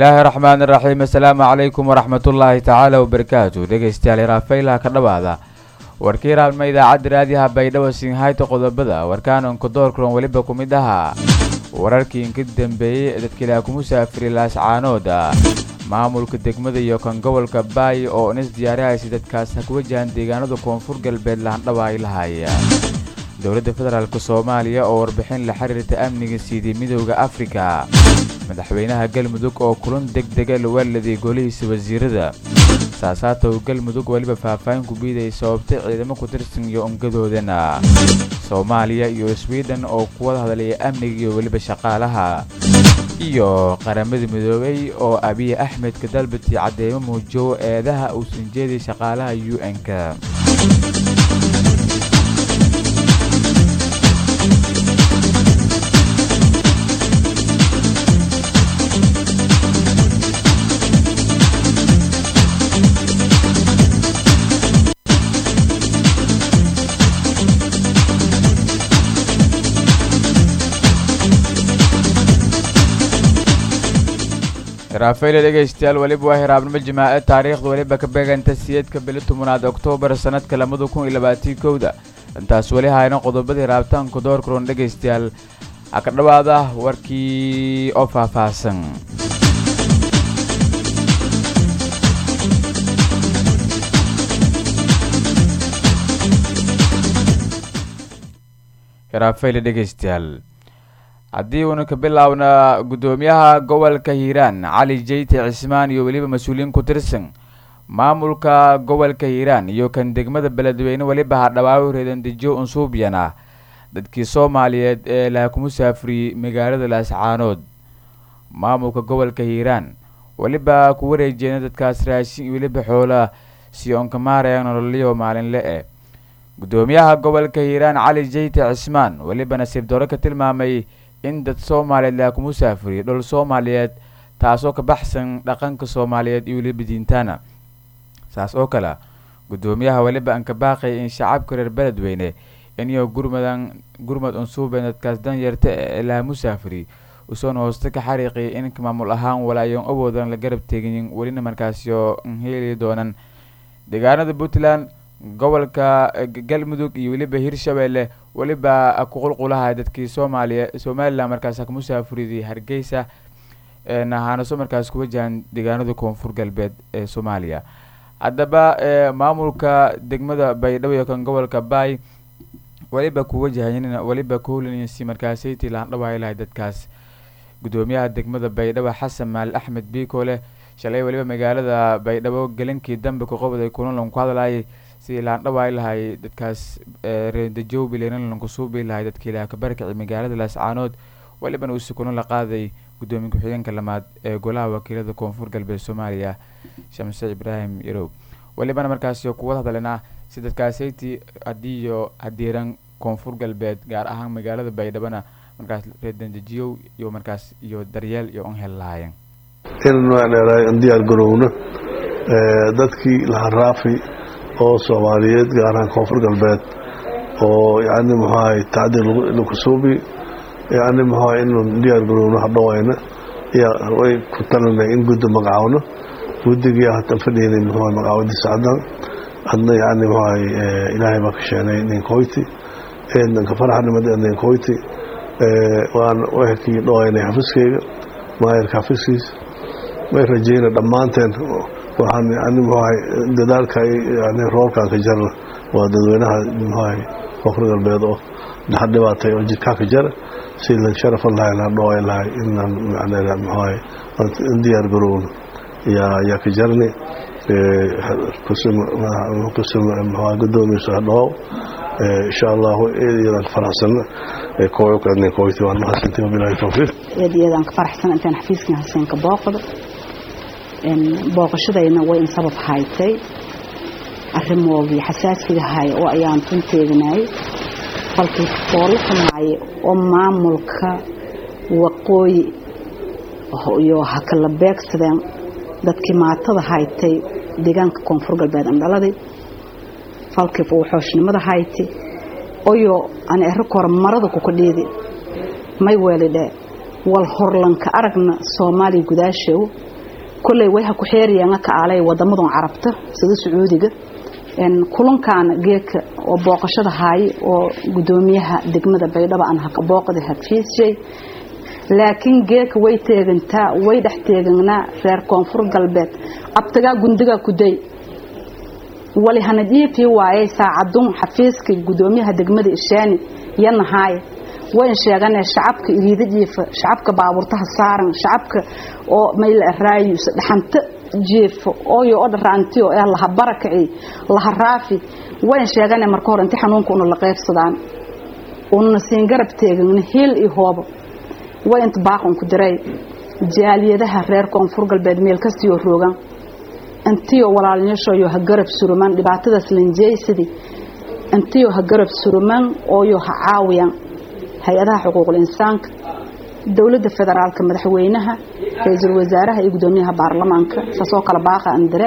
bismillaahi raxmaani raxiim assalaamu calaykum waraxmatullaahi tacaala wabarakaatu dhegeystayaal hiraafaylaha ka dhawaada warkii raabnima idaacadda raadiyaha baydhabo sinhayta qodobada warkaanonka doorkulan weliba ku mid ahaa wararkii inka dambeeyey dadkiilaa ku musaafiri laascaanooda maamulka degmada iyo kan gobolka baay oo inis diyaarihaysa dadkaas ha ku wajahan deegaanada koonfur galbeed lahandhaba ay lahaayeen dowladda federaalk soomaaliya oo warbixin la xiriirta amniga siidii midooda afrika madaxweynaha galmudug oo kulan deg dega luwaaladay golihiisa wasiirada saasaatow galmudug weliba faahfaahin ku biidaya sababtay ciidamo ku tirsan iyo ongadoodana soomaaliya iyo swiden oo kuwada hadlaya amniga iyo weliba shaqaalaha iyo qaramada midoobay oo abiy axmedka dalbati cadeymo muujow eedaha uusan jeeday shaqaalaha u n-ka raafayla dhegaystayaal weliba waa hiraabnimo jimaace taariikhda weliba ka beeganta siyeedka bili tobanaad oktoobar sanadka labada kun iyo labaatii kowda intaas weli hayna qodobada hiraabtaanku door kulan dhegaystayaal ha ka dhawaada warkii oo faahfaahsan hiraafayla dhegaystayaal haddii uuna ka bilaabna guddoomiyaha gobolka hiiraan cali jeyte cismaan iyo weliba mas-uuliyiin ku tirsan maamulka gobolka hiiraan iyo kan degmada beledweyne weliba hadhawaawi reedandejiyo unsuubyan ah dadkii soomaaliyeed ee laha ku musaafiriyey magaalada laascaanood maamulka gobolka hiiraan weliba ku wareejeena dadkaas raashin iyo weliba xoola si oon ka maaraya nololyo maalinle eh guddoomiyaha gobolka hiiraan cali jeyte cismaan weliba nasiib daro ka tilmaamay in dad soomaaliyeed laha ku musaafiriyo dhul soomaaliyeed taasoo ka baxsan dhaqanka soomaaliyeed iyo weliba diintaana saas oo kale guddoomiyaha weliba aan ka baaqay in shacabka reer beledweyne iniyo gurmadan gurmad unsuuben dadkaas danyarta ee laha musaafiri usoon hooste ka xariiqiyay in maamul ahaan walaayoon awoodan la garab teegin welina markaasyo heli doonan deegaanada puntland gobolka galmudug iyo weliba hirshabelle weliba kuqulqulaha dadkii soomaaliya somalilan markaas ka musaafuriday hargeysa nahaanaso markaas ku wajahan deegaanada koonfur galbeed ee soomaaliya haddaba maamulka degmada baydhabo iyo kan gobolka baay weliba ku wajahayn weliba kuholinsi markaasaytii lahandhawaay lahay dadkaas guddoomiyaha degmada baydhabo xasan maal axmed biikole shalay weliba magaalada baydhabo gelinkii dambe kuqobday kulanlan ku hadlayay sidii laandhawaay lahay dadkaas reedajow bilenalan kusuubi lahay dadkii ilaha ka barkici magaalada laascaanood welibana uusi kulan la qaaday guddoomiye ku-xigeenka lamaad ee golaha wakiilada koonfur galbeed soomaaliya shamse ibraahim yarow welibana markaas kuwad hadalena si dadkaasaytii hadiiyo hadiiran koonfur galbeed gaar ahaan magaalada baydhabona markaas reedajiyow iyo markaas iyo daryeel iyo on hel lahaayeen in diyaar garowno dadkii laharaafi oo soomaaliyeed gaar ahaan koonfur galbeed oo yani muxuahay tacdiir lagu suubi yani muxuahay inu diyaar garowno hadhowayna way ku talinay in guddi magacaawno guddigii hatan fadhiynay muxuahay magacaawadiisa caddan hadna yani muxuahay ilaahay baa ka sheenay ninkoyti eednanka faraxnimada ninkoyti waan wehelkii dhowaynay xafiskeyga maayarka xafiskiisa way rajeyna dhammaanteen waxaan yani muxuahay dadaalka yani roobkan ka jarna waa dadweynaha muxuahay koonfur galbeed oo dhaxa dhibaatay oo jidkaa ka jara si lan sharafan lahay lan dhoway lahay inaan macnaa muxuahay in diyaar garowno yaa yaa ka jarni kusum kusum muxuahay guddoomiyiisa hadhow insha allahu eedayadan ka faraxsana kooyokadnin kooyti waan mahadsantii wabilaahi tawfiiq eedayadan ka faraxsan intaan xafiiskan haseenka booqdo booqashadayna way in sabab haytay arrimoogii xasaasiga hay oo ayaan runteeganayay falkii foolo xumaayay oo maamulka waqooyi iyo ha kala beegsadeen dadkii maatada haytay deegaanka koonfur galbeed andhaladii falkii wuxooshnimada hayti oyo aan ero kora marada kukadhiidi may weelidhe wal horlanka aragna soomaaliya gudaashow kolley way ha ku xeeriyaan ka aalay wadamadan carabta sida sacuudiga kulankaana geedka oo booqashada haaye oo gudoomiyaha degmada baydhabo aan haka booqda hafiishay laakiin geedka way teegantaa way dhex teeganaa reer koonfur galbeed abtagaa gundigaa kuday wali hana dhiifii waayay saacadun xafiiska gudoomiyaha degmada ishaani yanahaaye wayn sheeganee shacabka iriida jiifa shacabka baabuurtaha saaran shacabka oo mayla raayus dhaxanta jiifo ooyo oo dharaantiyo ee laha barakaci laha raafi wayn sheeganee marka hore inti xanuunka una la qaybsadaan una siin garab teegana hiil iyo hoobo way inta baaqan ku diray jaaliyadaha reer koonfur galbeed meel kastiyoo roogan intiyo walaalnyashooyo ha garab suruman dhibaatadaas lanjeysadii intiyo ha garab suruman ooyo ha caawiyaan hay-adaha xuquuqul insaanka dowladda federaalka madaxweynaha ra-iisul wasaaraha iyo gudoomiyaha baarlamaanka saasoo kale baaqa andire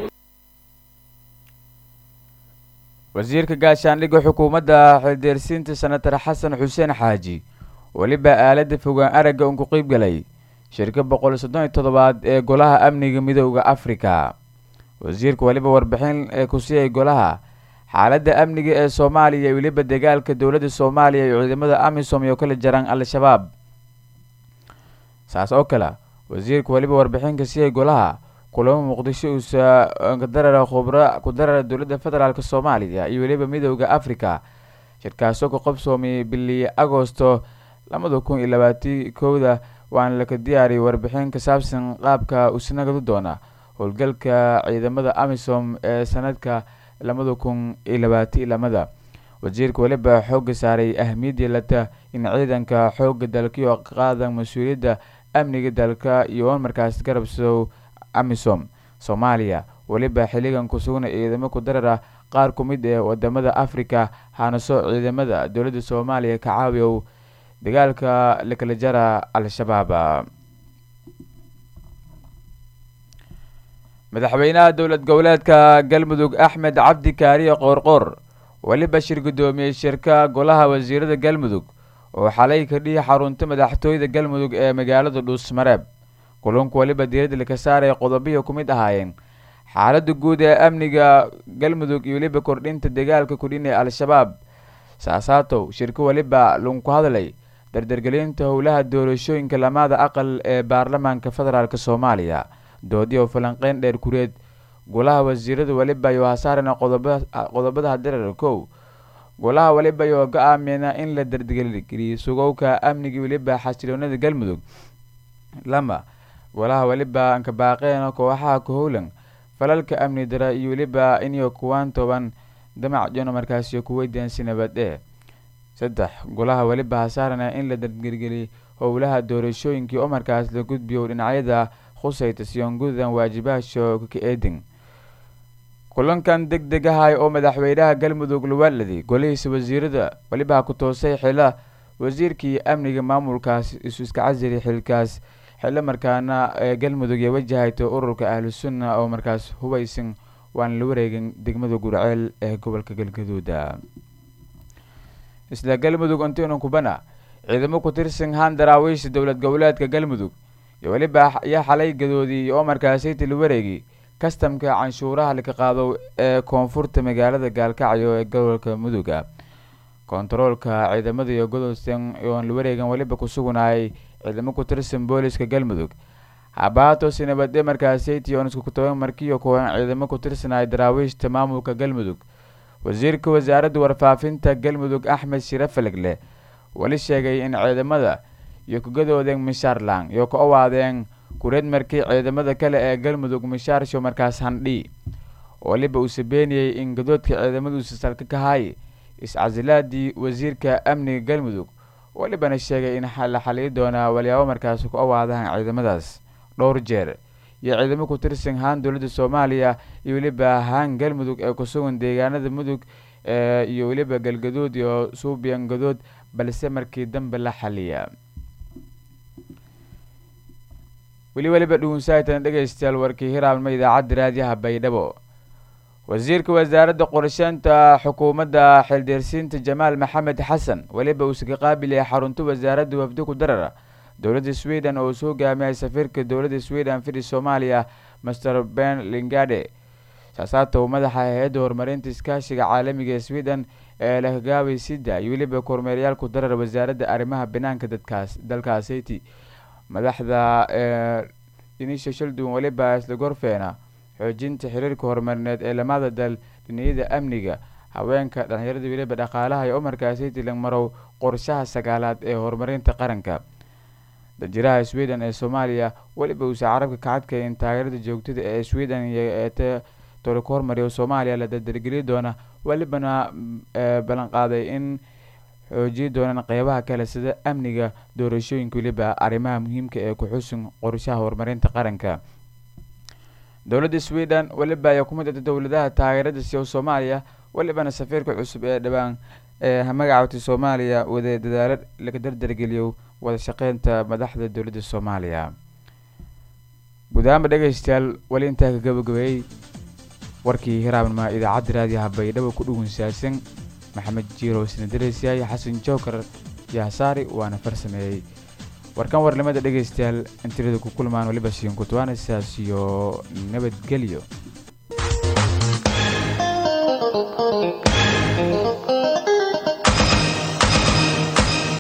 wasiirka gaashaandhigga xukuumadda xildeersiinta senatar xasan xuseen xaaji weliba aalada fogaan aragga un ku qeyb galay shirka boqol soddon iyo toddobaad ee golaha amniga midooda afrika wasiirka weliba warbixin ee ku siiyay golaha xaaladda amniga ee soomaaliya iyo weliba dagaalka dowladda soomaaliya iyo ciidamada amisom iyo kala jaraan al-shabaab saas oo kale wasiirka weliba warbixin ka siiyay golaha kulamo muqdisho uusa kadarara khubra ku darara dowladda federaalk soomaaliya iyo weliba midooda africa shirkaasoo ka qabsoomiyay bili agosto labada kun iyo labaati kowda waana laka diyaariyay warbixin ka saabsan qaabka usnagadu doona howlgalka ciidamada amisom ee sanadka labada kun iyo labaati lamada wasiirka weliba xooga saaray ahmiyadii lata in ciidanka xooga dalkiyo qaadan mas-uuliyadda amniga dalka iyo markaas garabsow amisom soomaaliya weliba xilligan kusugna ciidamo ku darar ah qaar ku mid ee wadamada africa hanaso ciidamada dowladda soomaaliya ka caawiyow dagaalka lakala jara al-shabaab madaxweynaha dowlad goboleedka galmudug axmed cabdi kaariye qoorqoor weliba shir gudoomiyey shirka golaha wasiirada galmudug oo xalay ka dhihi xarunta madaxtooyada galmudug ee magaalada dhuusmareeb kulunku weliba diiradda laka saaraya qodobihi ku mid ahaayeen xaalada guud ee amniga galmudug iyo weliba kordhinta dagaalka kudhin ee al-shabaab saasaatow shirka weliba lunku hadlay dardargelinta howlaha doorashooyinka lamaada aqal ee baarlamaanka federaalk soomaaliya doodi oo falanqeyn dheer kureed golaha wasiirada weliba iyo hasaarana qodobada darar kow golaha weliba iyo go-aamina in la dardargeliyo sugowka amniga weliba xasiloonada galmudug lama golaha weliba anka baaqeen kooxaha kahowlan falalka amni dara iyo weliba iniyo kuwaan toban damac jono markaasiyo kuweydiansi nabadee saddex golaha weliba hasaarana in la dardargeliyo howlaha doorashooyinkii oo markaas la gudbiyo dhinacyada khusayta siyoongudan waajibaasho ka eedin kulankan deg deg ahay oo madaxweynaha galmudug luwaaladi golihiisa wasiirada weliba ku toosay xila wasiirkii amniga maamulkaas isu iska casiri xilkaas xillo markaana ee galmudug ee wajahayto ururka ahlu sunna oo markaas hubaysan waan la wareegin degmada gurceel ee gobolka galgaduuda isla galmudug antino kubana ciidamo ku tirsan haan daraawiisha dowlad goboleedka galmudug iyo weliba ayaa xalay gadoodii oo markaasayta la wareegi kastamka canshuuraha laka qaado ee koonfurta magaalada gaalkacyo ee gobolka muduga kontaroolka ciidamada iyo godolsan oon la wareegan weliba ku sugunayay ciidamo ku tirsan booliska galmudug habaatos nabadhe markaasaytii oon isku toban markiyo kuwan ciidamo ku tirsanaya daraawiishta maamulka galmudug wasiirka wasaaradda warfaafinta galmudug axmed shire falegle weli sheegay in ciidamada iyo kugadoodeen mishaarlang iyo ka owaadeen kureed markii ciidamada kale ee galmudug mishaarsho markaas handhi weliba uu sabeeniyey in gadoodka ciidamaduusa salka ka hay is-casilaadii wasiirka amniga galmudug welibana sheegay in la xaliyi doonaa walyaabo markaas ku awaadahan ciidamadaas dhowr jeer iyo ciidamo ku tirsan haan dowladda soomaaliya iyo weliba haan galmudug ee ku sugan deegaanada mudug iyo weliba galgaduud iyo suubiyan gadood balse markii dambe la xaliya weli weliba dhugunsahaytan dhegeystayaal warkii hiraabnimo idaacadda raadiyaha baydhabo wasiirka wasaaradda qorsheynta xukuumadda xildeersiinta jamaal maxamed xasan weliba uusa ka qaabilaya xarunta wasaaradda wafdi ku darara dowladda sweden oo soo hogaamiyay safiirka dowladda sweden fidi soomaaliya master ben lingade saasaata uu madaxa hay-adda horumarinta iskaashiga caalamiga ee sweden ee lahgaabay sida iyo weliba kormeerayaal ku darar wasaaradda arrimaha banaanka dadkaas dalkaasiti madaxda dhinisha shaldun weliba isla gorfeena xoojinta xiriirka horumarineed ee lamada dal dhiniyada amniga haweenka dhalinyarada weliba dhaqaalaha iyo umarkaasiti langmarow qorshaha sagaalaad ee horumarinta qaranka danjiraha sweden ee soomaaliya weliba uusa carabka ka cadkayn taageerada joogtada ee sweden ee toorika hormariya soomaaliya la dardargeli doona welibana ballanqaaday in xoojiyi doonaan qeybaha kale sida amniga doorashooyinka weliba arrimaha muhiimka ee ku-xusun qorshaha horumarinta qaranka dowladda sweden weliba ayaa ku mid ata dowladaha taageerada siya soomaaliya welibana safiirka cusub ee dhawaan ee magacawtay soomaaliya wada dadaalo laga dardargeliyo wada shaqeynta madaxda dowladda soomaaliya guud ahaanba dhegeystayaal weli intaa ka gabagabeeyey warkii hiraabnima idaacadda raadiyaha baydhabo ku dhugunsaadsan maxamed jiiro sinadareysiyaay xasan jookar yaasaari waana farsameeyey warkan warnimada dhegeystayaal intirada ku kulmaan weliba siin kutwaana sidaas iyo nabadgelyo